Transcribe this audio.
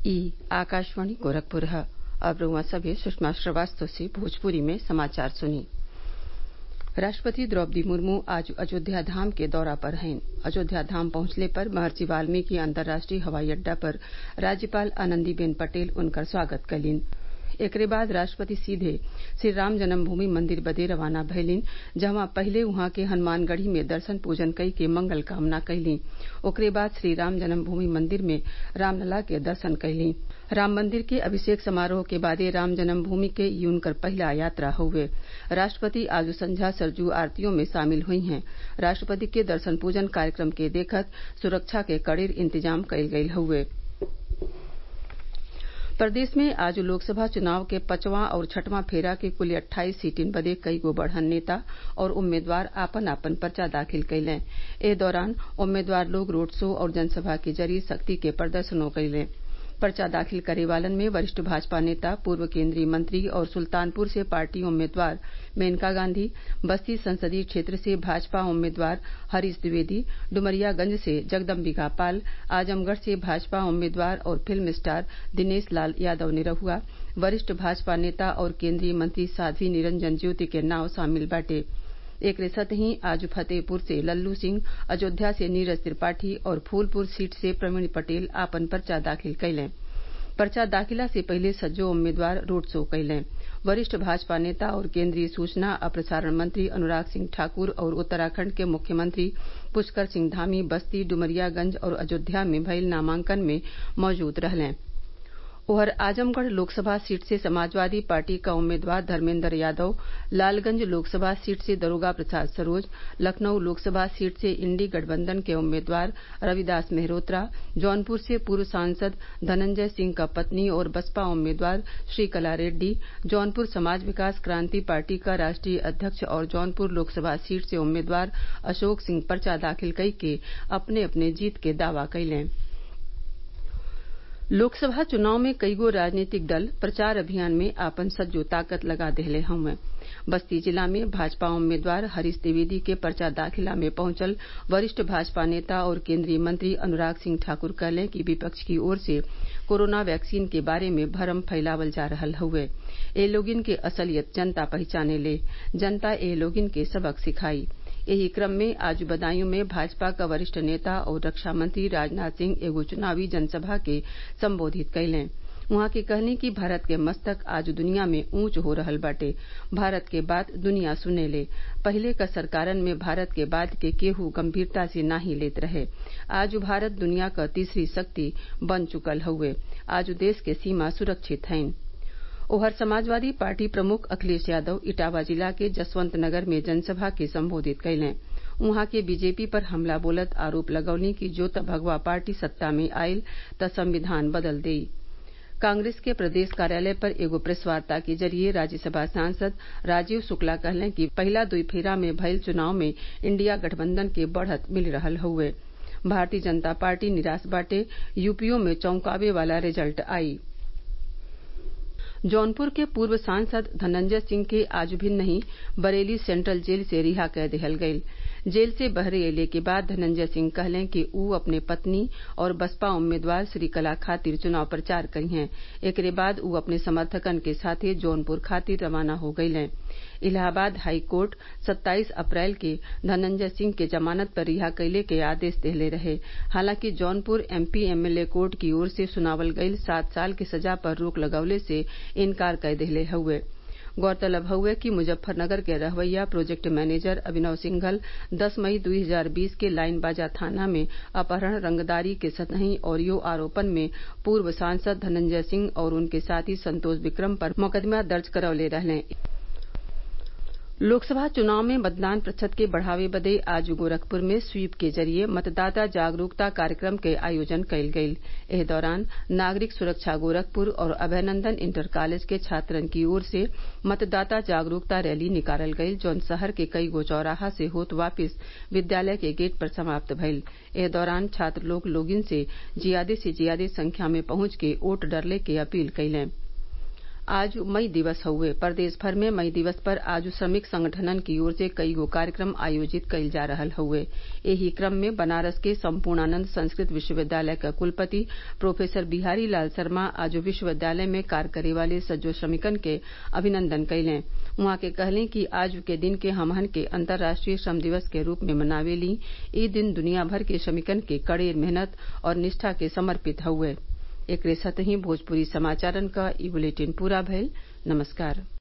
ई आकाशवाणी गोरखपुर ह अब रउआ सभे सुषमा श्रीवास्तव से भोजपुरी में समाचार सुनी राष्ट्रपति द्रौपदी मुर्मू आज अयोध्या धाम के दौरा पर हईन अयोध्या धाम पहुंचले पर महर्षि वाल्मीकि अंतर्राष्ट्रीय हवाई अड्डा पर राज्यपाल आनंदीबेन पटेल उनकर स्वागत कलीन एकरे बाद राष्ट्रपति सीधे श्रीराम जन्मभूमि मंदिर बदे रवाना भइलीन जहवा पहिले उहाँ के हनुमानगढ़ी में दर्शन पूजन कई के मंगल कामना कइलीं ओकरे बाद श्रीराम जन्मभूमि मंदिर में रामलला के दर्शन कइलीं राम मंदिर के अभिषेक समारोह के बादे राम जन्मभूमि के ई उनकर पहिला यात्रा हउवे राष्ट्रपति आज संझा सरयू आरतियों में शामिल हुई हैं राष्ट्रपति के दर्शन पूजन कार्यक्रम के देखत सुरक्षा के कड़ेर इंतजाम कइल गइल हउवे प्रदेश में आज लोकसभा चुनाव के पांचवां और छठवां फेरा के कुल अट्ठाईस सीटिन बदे कईगो बढ़न नेता और उम्मीदवार आपन आपन पर्चा दाखिल कइलें एह दौरान उम्मीदवार लोग रोड शो और जनसभा के जरिये शक्ति के प्रदर्शनो कइलें पर्चा दाखिल करे वालन में वरिष्ठ भाजपा नेता पूर्व केन्द्रीय मंत्री और सुल्तानपुर से पार्टी उम्मीदवार मेनका गांधी बस्ती संसदीय क्षेत्र से भाजपा उम्मीदवार हरीश द्विवेदी डुमरियागंज से जगदम्बिका पाल आजमगढ़ से भाजपा उम्मीदवार और फिल्म स्टार दिनेश लाल यादव निरहुआ वरिष्ठ भाजपा नेता और केन्द्रीय मंत्री साध्वी निरंजन ज्योति के नाव शामिल बाटे एकरे संतही आज फतेहपुर से लल्लू सिंह अयोध्या से नीरज त्रिपाठी और फूलपुर सीट से प्रवीण पटेल आपन पर्चा दाखिल कइलें पर्चा दाखिला से पहिले सज्जो उम्मीदवार रोड शो कइलें वरिष्ठ भाजपा नेता और केन्द्रीय सूचना आ प्रसारण मंत्री अनुराग सिंह ठाकुर और उत्तराखंड के मुख्यमंत्री पुष्कर सिंह धामी बस्ती डुमरियागंज और अयोध्या में भइल नामांकन में मौजूद रहलें उधर आजमगढ़ लोकसभा सीट से समाजवादी पार्टी क उम्मीदवार धर्मेन्द्र यादव लालगंज लोकसभा सीट से दरोगा प्रसाद सरोज लखनऊ लोकसभा सीट से इंडी गठबंधन के उम्मीदवार रविदास मेहरोत्रा जौनपुर से पूर्व सांसद धनंजय सिंह क पत्नी और बसपा उम्मीदवार श्रीकला रेड्डी जौनपुर समाज विकास क्रांति पार्टी क राष्ट्रीय अध्यक्ष और जौनपुर लोकसभा सीट से उम्मीदवार अशोक सिंह पर्चा दाखिल कई के अपने अपने जीत के दावा कइलें लोकसभा चुनाव में कईगो राजनीतिक दल प्रचार अभियान में आपन सज्जो ताकत लगा देहले हउवे बस्ती जिला में भाजपा उम्मीदवार हरीश द्विवेदी के पर्चा दाखिला में पहुंचल वरिष्ठ भाजपा नेता और केन्द्रीय मंत्री अनुराग सिंह ठाकुर कहलें कि विपक्ष की ओर से कोरोना वैक्सीन के बारे में भरम फैलावल जा रहल हउवे ए लोगिन के असलियत जनता पहचाने ले जनता ए लोगिन के सबक सिखाई एही क्रम में आज बदायूं में भाजपा क वरिष्ठ नेता और रक्षा मंत्री राजनाथ सिंह एगो चुनावी जनसभा के संबोधित कइलें उहाँ के कहनी कि भारत के मस्तक आज दुनिया में ऊंच हो रहल बाटे भारत के बात दुनिया सुनेले पहिले क सरकारन में भारत के बात के केहू गंभीरता से नाही लेत रहे आज भारत दुनिया क तीसरी शक्ति बन चुकल हउवे आज देश के सीमा सुरक्षित हईन उधर समाजवादी पार्टी प्रमुख अखिलेश यादव इटावा जिला के जसवंत नगर में जनसभा के संबोधित कइलें उहाँ के बीजेपी पर हमला बोलत आरोप लगौली कि जो त भगवा पार्टी सत्ता में आइल त संविधान बदल देई कांग्रेस के प्रदेश कार्यालय पर एगो प्रेस वार्ता के जरिये राज्यसभा सांसद राजीव शुक्ला कहलें कि पहिला दुई फेरा में भइल चुनाव में इंडिया गठबंधन के बढ़त मिल रहल हउवे भारतीय जनता पार्टी निराश बाटे यूपीओ में चौंकावे वाला रिजल्ट आई जौनपुर के पूर्व सांसद धनंजय सिंह के आज भी नहीं बरेली सेंट्रल जेल से रिहा कय देहल गईल जेल से बहरे अयले के बाद धनंजय सिंह कहलें कि ऊ अपने पत्नी और बसपा उम्मीदवार श्रीकला खातिर चुनाव प्रचार करिहें एकरे बाद ऊ अपने समर्थकन के साथे जौनपुर खातिर रवाना हो गईलें इलाहाबाद हाई कोर्ट सत्ताईस अप्रैल के धनंजय सिंह के जमानत पर रिहा कइले के आदेश देहले रहे हालांकि जौनपुर एमपी एमएलए कोर्ट की ओर से सुनावल गईल सात साल की सजा पर रोक लगवले से इनकार कय देहले हउवे गौरतलब हउवे कि मुजफ्फरनगर के रहवैया प्रोजेक्ट मैनेजर अभिनव सिंघल दस मई दो हजार बीस के लाइन बाजा थाना में अपहरण रंगदारी के सतही और यो आरोपन में पूर्व सांसद धनंजय सिंह और उनके साथी संतोष विक्रम पर मुकदमा दर्ज करवले रहलें लोकसभा चुनाव में मतदान प्रतिशत के बढ़ावे बदे आज गोरखपुर में स्वीप के जरिये मतदाता जागरूकता कार्यक्रम के आयोजन कइल गईल एह दौरान नागरिक सुरक्षा गोरखपुर और अभयनंदन इंटर कॉलेज के छात्रन की ओर से मतदाता जागरूकता रैली निकालल गईल जौन शहर के कईगो चौराहा से होत वापिस विद्यालय के गेट पर समाप्त भइल एह दौरान छात्र लोग लोगिन से जियादे से जियादे संख्या में पहुंच के वोट डरले के अपील कइलें आज मई दिवस हउवे प्रदेश भर में मई दिवस पर आज श्रमिक संगठनन की ओर से कईगो कार्यक्रम आयोजित कईल जा रहल हउवे एही क्रम में बनारस के सम्पूर्णानंद संस्कृत विश्वविद्यालय क कुलपति प्रोफेसर बिहारी लाल शर्मा आज विश्वविद्यालय में कार्य करे वाले सज्जो श्रमिकन के अभिनन्दन कइलें उहाँ के कहलें कि आज के दिन के हमहन के अंतर्राष्ट्रीय श्रम दिवस के रूप में मनावेली इ दिन दुनिया भर के श्रमिकन के कड़ेर मेहनत और निष्ठा के समर्पित हउवे एकरे साथही भोजपुरी समाचारन क ई बुलेटिन पूरा भइल नमस्कार